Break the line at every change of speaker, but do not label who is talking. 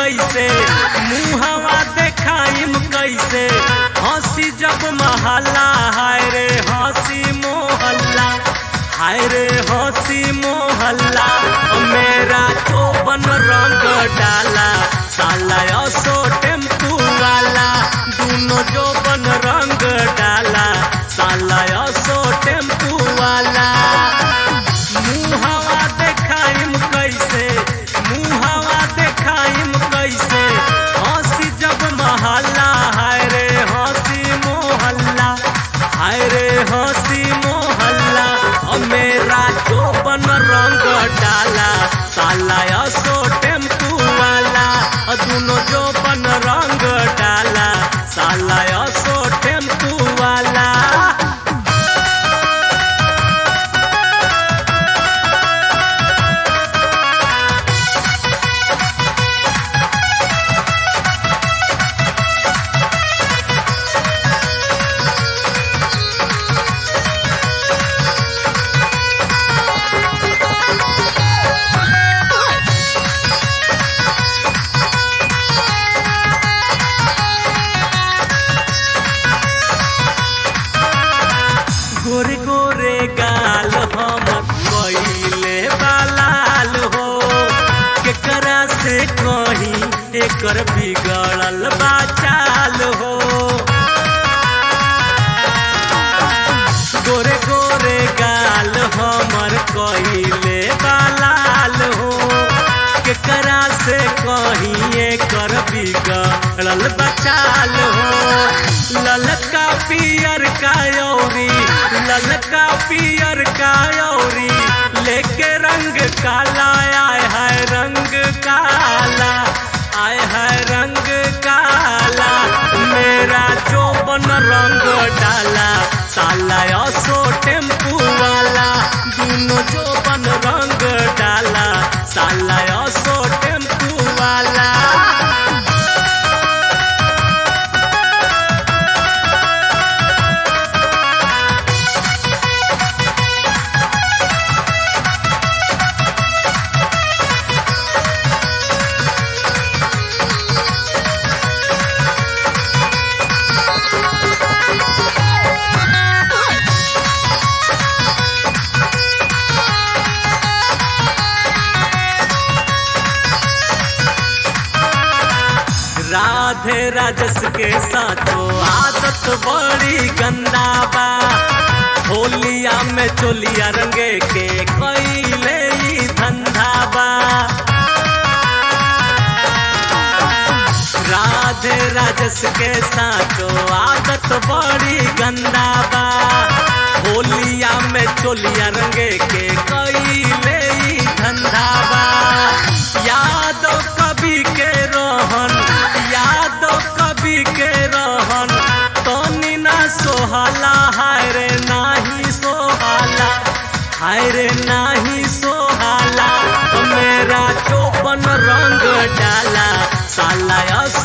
कैसे मुहवा देखाइम कैसे हंसी जब महल्ला हाय रे हंसी मोहल्ला हाय रे हंसी मोहल्ला मेरा तो बन रंग डाला साला असो टेम्पू वाला दोनों जो बन रंग डाला साला असो टेम्पू वाला मुहवा देखाइम कैसे मुहवा देखाइम कैसे हंसी जब महल्ला हाय रे हंसी मोहल्ला हाय रे हंसी मोहल्ला और मेरा जो बन रंग डाला साला असो टेम्पू वाला और दोनों जो बन रंग डाला साला असो टेम्पू वाला गोरे गोरे गाल हम कइले बालाल हो केकरा से कही एकर बिगड़ल बाचाल हो गोरे गोरे गाल हमर कइले बालाल हो केकरा से कही एकर बिगड़ल बचाल हो ललका पियर का यौरी ललका पियर का यौरी लेके रंग काला आय है रंग काला आय है रंग काला मेरा जो बन रंग डाला साला असो टेम्पू वाला दोनों जो बन रंग डाला साला असो टेम्पू वाला राधे राजस के साथो आदत बड़ी गंदा बा होलिया में चोलिया रंगे के कैले ई धंधा बा राधे राजस के साथो आदत बड़ी गंदा बा होलिया में चोलिया रंगे के कैले ई धंधा बा यादव कभी के रोहन यादव कभी के रोहन तनी ना सोहाला हाय रे नाही सोहाला हाय रे नाही सोहाला मेरा चौपन रंग डाला साला